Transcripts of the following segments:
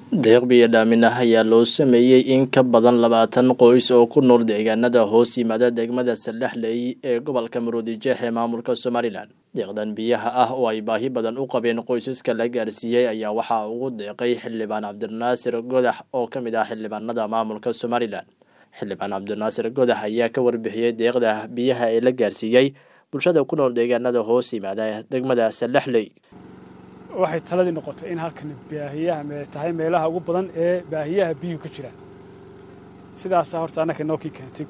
deeq biyo dhaamin ah ayaa loo sameeyey in ka badan labaatan qoys oo ku nool deegaanada hoos yimaada degmada sallaxley ee gobolka maroodijeex ee maamulka somalilan deeqdan biyaha ah oo ay baahi badan u qabeen qoysaska la gaarsiiyey ayaa waxaa ugu deeqay xildhibaan cabdinaasir godax oo ka mid ah xildhibaanada maamulka somalilan xildhibaan cabdinaasir godax ayaa ka warbixiyey deeqda biyaha ee la gaarsiiyey bulshada ku nool deegaanada hoos yimaada degmada sallaxley waxay taladii noqotay in halkan baahiyaha tahay meelaha ugu badan ee baahiyaha biyuhu ka jiraan sidaasaa horta annaka inoo kii keentay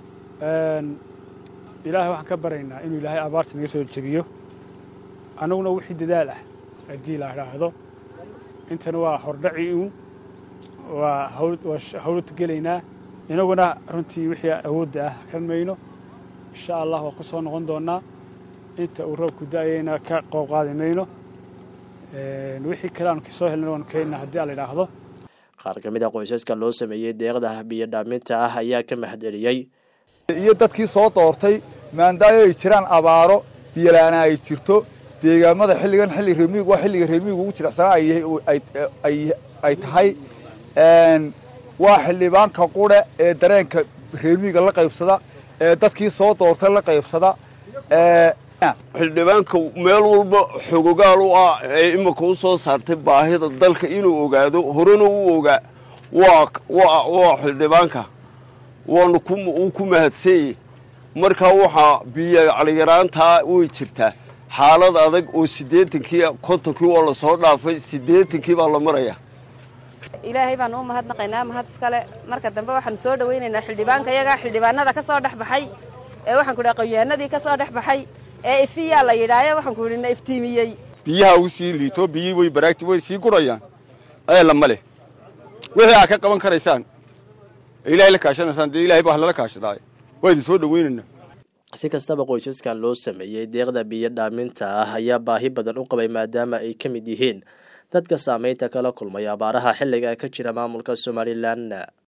ilaahay waxaan ka baraynaa inuu ilaahay abaarta naga soo jebiyo annaguna wixii dadaal ah haddii la idhaahdo intana waa hordhaci uun waa hawlad gelaynaa inaguna runtii wixii awoodda ah kan mayno insha allah waa ku soo noqon doonnaa inta uu roobku da'ayayna ka qoob qaadi mayno wixii kale aanu kasoo helna waanu keenna haddii ala idhaahdo qaar ka mid a qoysaska loo sameeyey deeqda biyo dhaaminta ah ayaa ka mahadceliyey iyo dadkii soo doortay maandaayo ay jiraan abaaro biyolaana ay jirto deegaamada xilligan xilli reemiig waa xilliga reemiig ugu jilicsanaa ay tahay waa xildhibaanka qure ee dareenka reemiiga la qaybsada ee dadkii soo doortay la qaybsada xildhibaanka meel walba xogogaal u ah ee imika u soo saartay baahida dalka inuu ogaado horena u ogaa waa xildhibaanka waanu uu ku mahadsanyey markaa waxaa biyo caliyaraantaa way jirtaa xaalad adag oo siddeetankii kontonkii waa la soo dhaafay siddeetankii baa la maraya ilaahay baanu u mahadnaqaynaa mahad iskale marka dambe waxaanu soo dhowaynaynaa xildhibaanka iyagaa xildhibaanada ka soo dhex baxay ee waxaan ku idhaha qoyaanadii ka soo dhex baxay ee ifiyaa la yidhaayo waxaan ku idhi na iftiimiyey biyaha u sii liito biyii way baraagti way sii gurayaan eela ma leh wixii aad ka qaban karaysaan ilaahay la kaashanaysaan dee ilahay baa lala kaashadaay waa idin soo dhowaynaynaa si kastaba qoysaskan loo sameeyey deeqda biyo dhaaminta ah ayaa baahi badan u qabay maadaama ay ka mid yihiin dadka saamaynta kala kulmay abaaraha xilliga ka jira maamulka somalilan